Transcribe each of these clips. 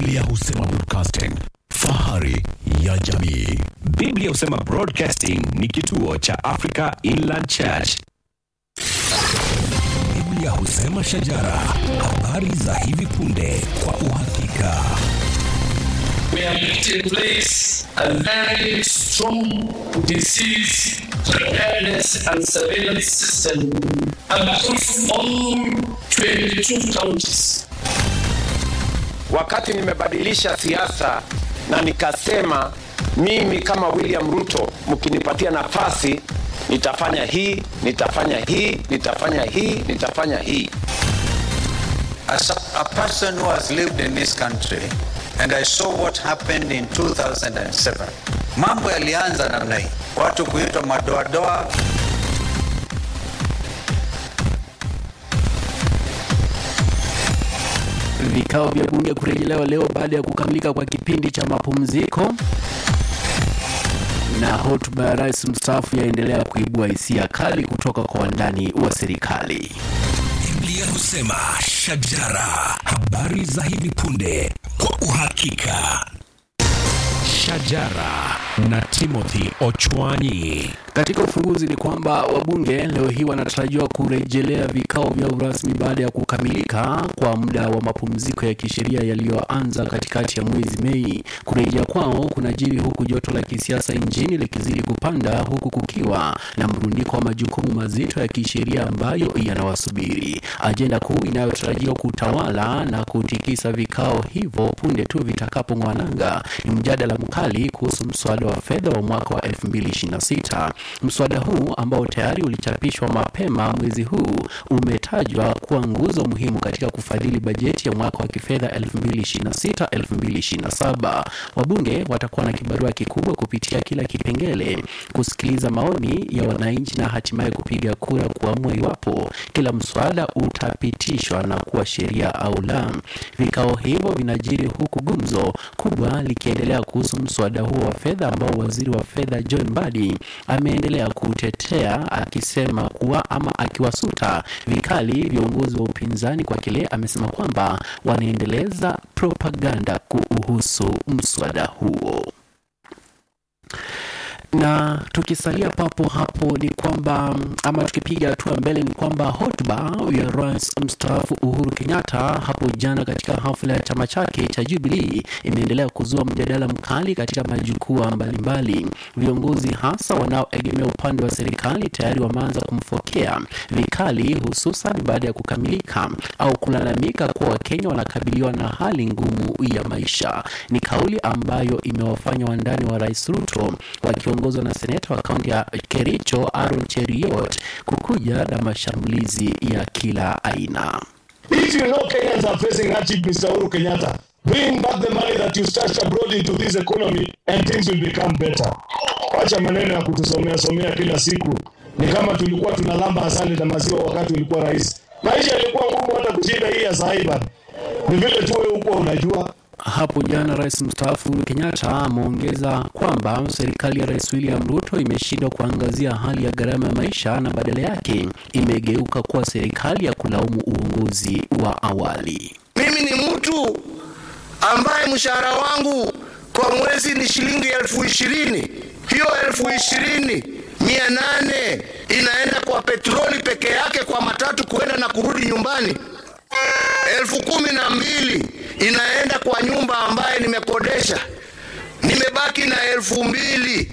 Biblia husema broadcasting, fahari ya jamii. Biblia husema Broadcasting ni kituo cha Africa Inland Church. Biblia husema shajara, habari za hivi punde kwa uhakika. we have put in place a very strong disease preparedness and surveillance system across all 22 counties. wakati nimebadilisha siasa na nikasema mimi kama William Ruto, mkinipatia nafasi nitafanya hii, nitafanya hii, nitafanya hii, nitafanya hii. As a, a person who has lived in this country and I saw what happened in 2007, mambo yalianza namna hii, watu kuitwa madoadoa. Vikao vya bunge kurejelewa leo baada ya kukamilika kwa kipindi cha mapumziko, na hotuba ya rais mstaafu yaendelea kuibua hisia kali kutoka kwa wandani wa serikali. Biblia husema shajara, habari za hivi punde kwa uhakika. Shajara na Timothy Ochwanyi. Katika ufunguzi ni kwamba wabunge leo hii wanatarajiwa kurejelea vikao vyao rasmi baada ya kukamilika kwa muda wa mapumziko ya kisheria yaliyoanza katikati ya mwezi Mei. Kurejea kwao kunajiri huku joto la kisiasa nchini likizidi kupanda, huku kukiwa na mrundiko wa majukumu mazito ya kisheria ambayo yanawasubiri. Ajenda kuu inayotarajiwa kutawala na kutikisa vikao hivyo punde tu vitakapong'wananga ni mjadala mkali kuhusu mswada wa fedha wa mwaka wa 2026. Mswada huu ambao tayari ulichapishwa mapema mwezi huu umetajwa kuwa nguzo muhimu katika kufadhili bajeti ya mwaka wa kifedha 2026-2027. Wabunge watakuwa na kibarua kikubwa kupitia kila kipengele, kusikiliza maoni ya wananchi na hatimaye kupiga kura kuamua iwapo kila mswada utapitishwa na kuwa sheria au la. Vikao hivyo vinajiri huku gumzo kubwa likiendelea kuhusu mswada huo wa fedha ambao waziri wa fedha John Mbadi ameendelea kutetea akisema kuwa ama akiwasuta vikali viongozi wa upinzani kwa kile amesema kwamba wanaendeleza propaganda kuhusu mswada huo na tukisalia papo hapo ni kwamba ama tukipiga hatua mbele ni kwamba hotuba ya rais mstaafu Uhuru Kenyatta hapo jana katika hafla ya chama chake cha Jubilee imeendelea kuzua mjadala mkali katika majukwaa mbalimbali. Viongozi hasa wanaoegemea upande wa serikali tayari wameanza kumfokea vikali, hususan baada ya kukamilika au kulalamika kuwa Wakenya wanakabiliwa na hali ngumu ya maisha. Ni kauli ambayo imewafanya wandani wa rais Ruto wakiongozwa na seneta wa kaunti ya Kericho Aaron Cheriot kukuja na mashambulizi ya kila aina. If you know Kenyans are facing hardship, Mr. Uhuru Kenyatta, bring back the money that you stashed abroad into this economy and things will become better. Wacha maneno ya kutusomea somea kila siku. Ni kama tulikuwa tunalamba asali na maziwa wakati ulikuwa rais. Maisha yalikuwa ngumu hata kushinda hii ya sahii bana. Ni vile tu wewe huko unajua. Hapo jana rais mstaafu Uhuru Kenyatta ameongeza kwamba serikali ya rais William Ruto imeshindwa kuangazia hali ya gharama ya maisha na badala yake imegeuka kuwa serikali ya kulaumu uongozi wa awali. Mimi ni mtu ambaye mshahara wangu kwa mwezi ni shilingi elfu ishirini. Hiyo elfu ishirini mia nane inaenda kwa petroli peke yake kwa matatu kuenda na kurudi nyumbani. Elfu kumi na mbili inaenda kwa nyumba ambaye nimekodesha. Nimebaki na elfu mbili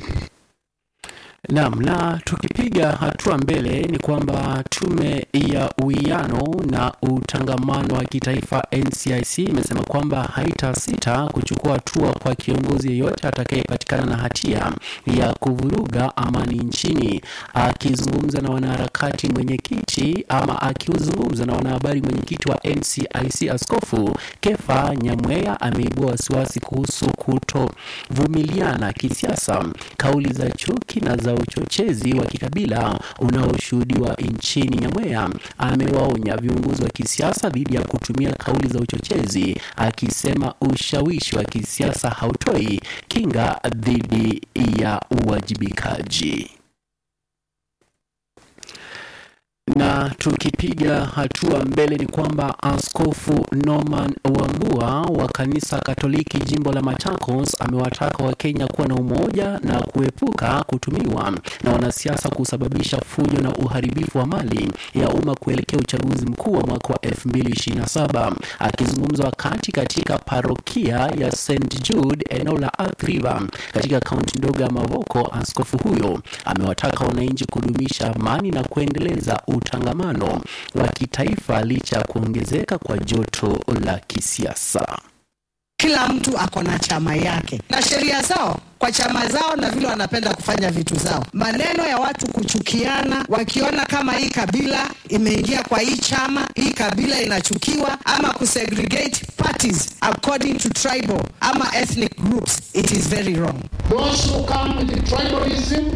Naam, na tukipiga hatua mbele ni kwamba tume ya uwiano na utangamano wa kitaifa NCIC imesema kwamba haitasita kuchukua hatua kwa kiongozi yeyote atakayepatikana na hatia ya kuvuruga amani nchini. Akizungumza na wanaharakati, mwenyekiti ama akizungumza na wanahabari, mwenyekiti wa NCIC Askofu Kefa Nyamweya ameibua wasiwasi kuhusu kutovumiliana kisiasa, kauli za chuki na za uchochezi wa kikabila unaoshuhudiwa nchini. Nyamweya amewaonya viongozi wa kisiasa dhidi ya kutumia kauli za uchochezi, akisema ushawishi wa kisiasa hautoi kinga dhidi ya uwajibikaji. Na tukipiga hatua mbele ni kwamba Askofu Norman Wambua wa kanisa Katoliki jimbo la Machakos amewataka Wakenya kuwa na umoja na kuepuka kutumiwa na wanasiasa kusababisha fujo na uharibifu wa mali ya umma kuelekea uchaguzi mkuu wa mwaka wa 2027. Akizungumza wakati katika parokia ya St Jude eneo la Athi River katika kaunti ndogo ya Mavoko, askofu huyo amewataka wananchi kudumisha amani na kuendeleza utangamano wa kitaifa licha ya kuongezeka kwa joto la kisiasa. Kila mtu ako na chama yake na sheria zao kwa chama zao na vile wanapenda kufanya vitu zao. Maneno ya watu kuchukiana, wakiona kama hii kabila imeingia kwa hii chama, hii kabila inachukiwa, ama kusegregate parties according to tribal ama ethnic groups, it is very wrong. Those who come with the tribalism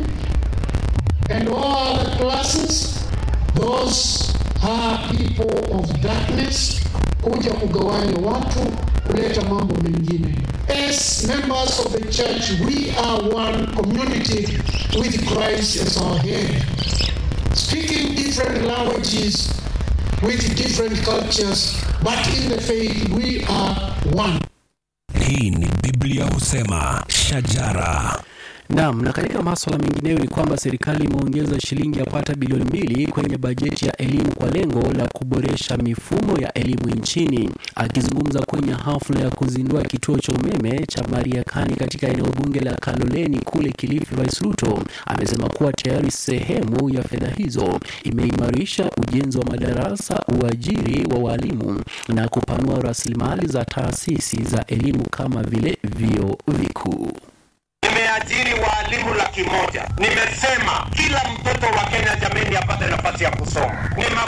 and all other classes, those are people of darkness, kuja kugawanya watu, kuleta mambo mengine. As members of the church, we are one community with Christ as our head. Speaking different languages with different cultures, but in the faith we are one. Hii ni Biblia husema shajara. Naam, na katika masuala mengineyo ni kwamba serikali imeongeza shilingi yapata bilioni mbili kwenye bajeti ya elimu kwa lengo la kuboresha mifumo ya elimu nchini. Akizungumza kwenye hafla ya kuzindua kituo cha umeme cha Mariakani katika eneo bunge la Kaloleni kule Kilifi, Rais Ruto amesema kuwa tayari sehemu ya fedha hizo imeimarisha ujenzi wa madarasa, uajiri wa walimu na kupanua rasilimali za taasisi za elimu kama vile vyuo vikuu. Nimeajiri waalimu laki moja. Nimesema kila mtoto wa Kenya jameni apate nafasi ya kusoma. Ni